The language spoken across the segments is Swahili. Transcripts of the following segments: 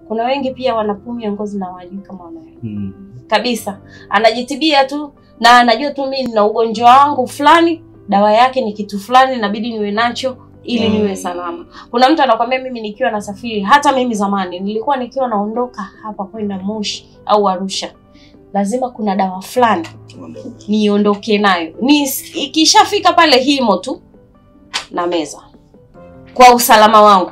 Kuna wengi pia wana pumu ya ngozi na wajui kama wanayo Mm. kabisa, anajitibia tu na anajua tu mimi nina ugonjwa wangu fulani, dawa yake ni kitu fulani, inabidi niwe nacho ili Mm. niwe salama. Kuna mtu anakwambia mimi nikiwa nasafiri, hata mimi zamani nilikuwa nikiwa naondoka hapa kwenda Moshi au Arusha, lazima kuna dawa fulani Ondoka. niondoke nayo, ni ikishafika pale himo tu na meza kwa usalama wangu,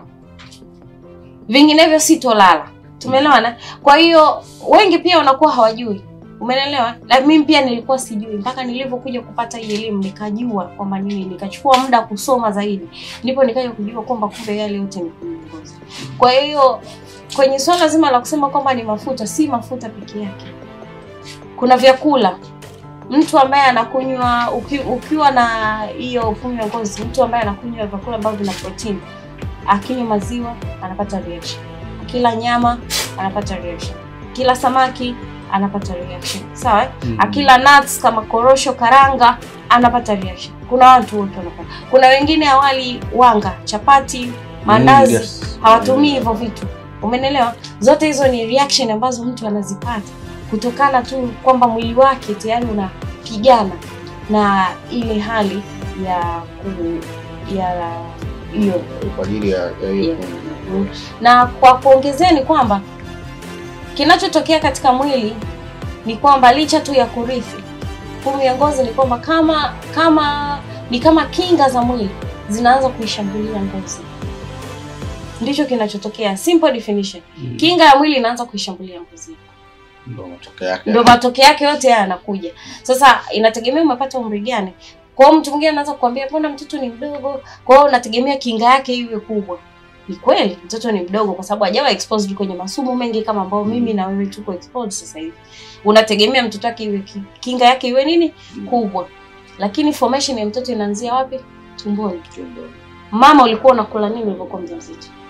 vinginevyo sitolala. Tumeelewana? Kwa hiyo wengi pia wanakuwa hawajui, umeelewa? Na mimi pia nilikuwa sijui mpaka nilivyokuja kupata hii elimu nikajua kwamba nini, nikachukua muda kusoma zaidi, ndipo nikaja kujua kwamba kumbe yale yote ni ngozi. Kwa hiyo kwenye swala zima la kusema kwamba ni mafuta, si mafuta peke yake, kuna vyakula mtu ambaye anakunywa uki, ukiwa na hiyo pumu ya ngozi, mtu ambaye anakunywa vyakula ambavyo vina protini, akinywa maziwa anapata reaction, akila nyama anapata reaction, kila samaki anapata reaction, sawa eh? Mm. akila nuts kama korosho, karanga anapata reaction. Kuna watu wote wanapata, kuna wengine awali wanga, chapati, mandazi Mm, yes. hawatumii hivyo vitu, umenelewa? Zote hizo ni reaction ambazo mtu anazipata kutokana tu kwamba mwili wake tayari unapigana na ile hali ya ku, ya hiyo Kwa ajili ya ya hiyo Yeah. pumu. Mm. na kwa kuongezea ni kwamba kinachotokea katika mwili ni kwamba licha tu ya kurithi pumu ya ngozi ni kwamba kama kama ni kama kinga za mwili zinaanza kuishambulia ngozi, ndicho kinachotokea. Simple definition, Mm. kinga ya mwili inaanza kuishambulia ngozi, Ndio matokeo yake. ndio matokeo yake yote haya yanakuja. Sasa inategemea umepata umri gani. Kwa hiyo mtu mwingine anaweza kukwambia mbona mtoto ni mdogo, kwa hiyo unategemea kinga yake iwe kubwa. Ni kweli mtoto ni mdogo kwa sababu hajawa exposed kwenye masumu mengi kama ambao mimi na wewe tuko exposed sasa hivi. Unategemea mtoto wake iwe ki- kinga yake iwe nini kubwa, lakini formation ya mtoto inaanzia wapi? Tumboni. Tumbo. Mama, ulikuwa unakula nini ulipokuwa mjamzito?